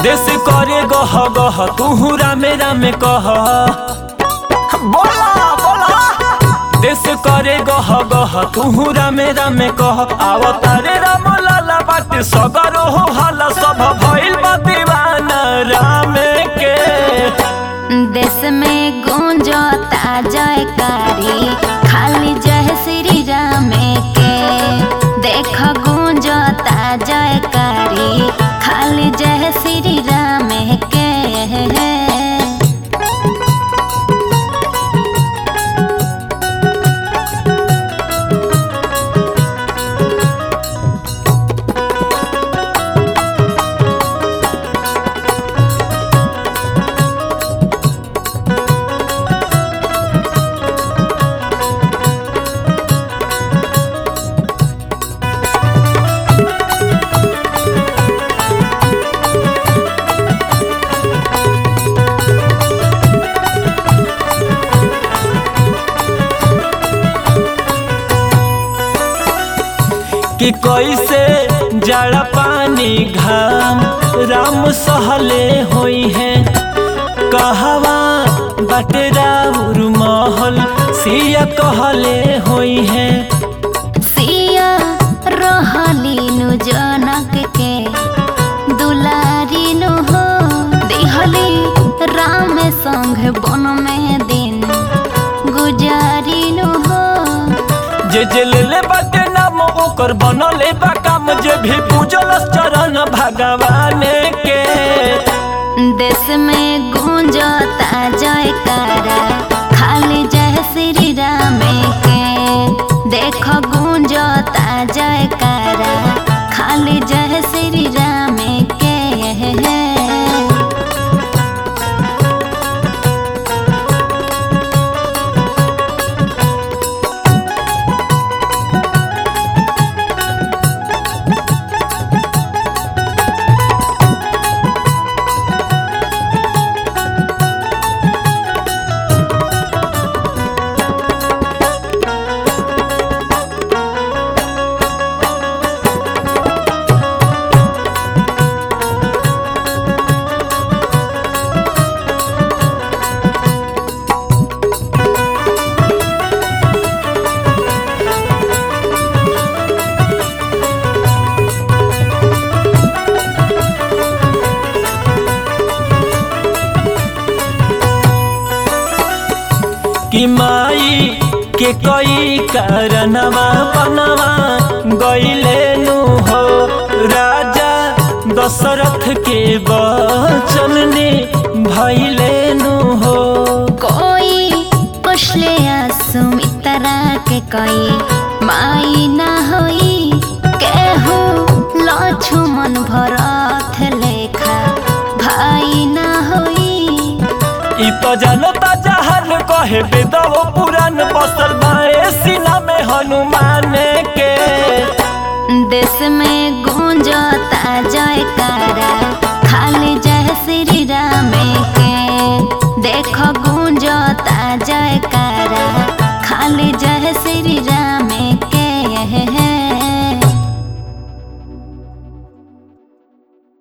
देश करे गह गह तू रामे रामे कह बोला बोला देश करे गह गह तू रामे रामे कह आवतारे राम लाला बाटे सगरो हो हाला सब भइल बा दीवाना रामे के देश में गूंजता जयकारी खाली जय श्री राम के देख गूंजता जयकारी खाली जय श्री राम के कि कैसे जड़ा पानी घाम राम सहले होई है कहवा बटे राउर महल सिया कहले होई है सिया रहलीनु जनक के दुलारीनु हो दिहली राम संग बन में दिन गुजारीनु हो जे जे ले बाटे नाम ओकर बनले बा काम जे भी पूजल चरण भगवान के देश में गूंजता जयकारा खाली जय श्री राम के देख गूंजता जयकारा खाली जय श्री राम के कि माई के कई कारणवा बनवा गईले नु हो राजा दशरथ के वचन ने भइले नु हो कोई पुछले सुमित्रा के कोई माई ना होई केहू लक्ष्मण भरत लेखा भाई ना होई इ तो जानता जहर कहे बेदव पुराण बसल बाए सीना में हनुमान के देश में गूंजता जयकारा खाली जय श्री राम के देख गूंजता जयकारा